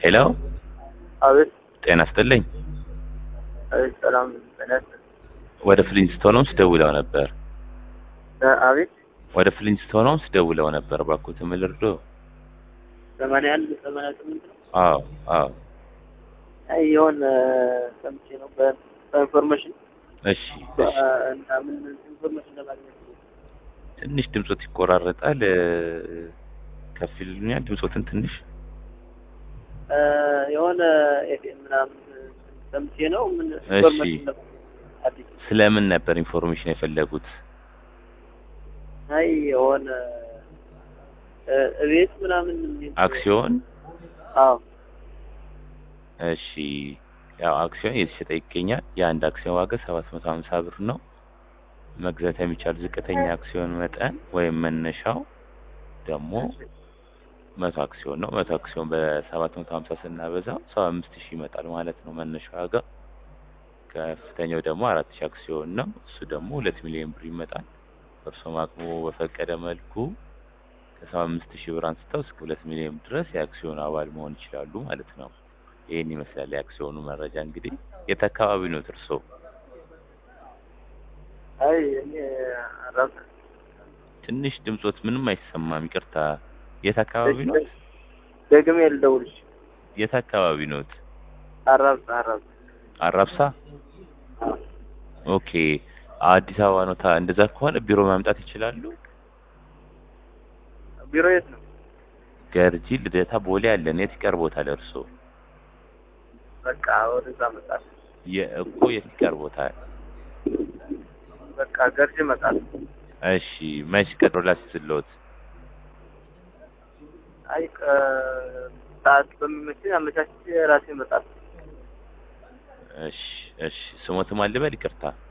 ሄሎ አቤት ጤና ይስጥልኝ። አቤት ሰላም ጤና ይስጥልኝ። ወደ ፍሊንስቶንስ ደውለው ነበር። እ አቤት ወደ ፍሊንስቶንስ ደውለው ነበር። እባክዎት ምን ልርዶ? ሰማንያ አንድ ሰማንያ ስምንት ነው። አዎ አዎ። አይ የሆነ ሰምቼ ነው በ- በኢንፎርሜሽን እሺ በ- እሺ። እና ምን ኢንፎርሜሽን ለማግኘት ነው። ትንሽ ድምጾት ይቆራረጣል። እ፣ ከፍ ይሉኛል ድምጾትን ትንሽ እ፣ የሆነ ኤፍኤም ምናምን ሰምቼ ነው ምን እሺ። ኢንፎርሜሽን ለማግኘት አዲስ ስለምን ነበር ኢንፎርሜሽን የፈለጉት? አይ የሆነ እ፣ እቤት ምናምን የሚል- አክሲዮን አዎ እሺ ያው አክሲዮን እየተሸጠ ይገኛል። የአንድ አክሲዮን ዋጋ ሰባት መቶ ሀምሳ ብር ነው። መግዛት የሚቻል ዝቅተኛ አክሲዮን መጠን ወይም መነሻው ደግሞ መቶ አክሲዮን ነው። መቶ አክሲዮን በሰባት መቶ ሀምሳ ስናበዛው ሰባ አምስት ሺህ ይመጣል ማለት ነው መነሻ ዋጋ። ከፍተኛው ደግሞ አራት ሺህ አክሲዮን ነው። እሱ ደግሞ ሁለት ሚሊዮን ብር ይመጣል። እርሶም አቅሙ በፈቀደ መልኩ ከሰባ አምስት ሺህ ብር አንስተው እስከ ሁለት ሚሊዮን ድረስ የአክሲዮን አባል መሆን ይችላሉ ማለት ነው። ይህን ይመስላል የአክሲዮኑ መረጃ። እንግዲህ የት አካባቢ ነው እርሶ? አይ እኔ ራስ ትንሽ ድምጾት ምንም አይሰማም። ይቅርታ። የት አካባቢ ነው? ደግሜ ልደውልሽ የት አካባቢ ኖት? አራብሳ አራብሳ አራብሳ። ኦኬ። አዲስ አበባ ነው። ታ- እንደዛ ከሆነ ቢሮ ማምጣት ይችላሉ። ቢሮ የት ነው? ገርጂ፣ ልደታ፣ ቦሌ አለን። የት ይቀርቦታል እርሶ? በቃ ወደዛ መጣል የእኮ የት ይቀርቦታል? በቃ ገርጂ መጣል እሺ። መች ቀጥሮ ላስይዝልዎት? አይ ቀ- ሰዓት በሚመችኝ አመቻችቼ ራሴ መጣል እሺ እሺ። ስሞትም አልበል ይቅርታ።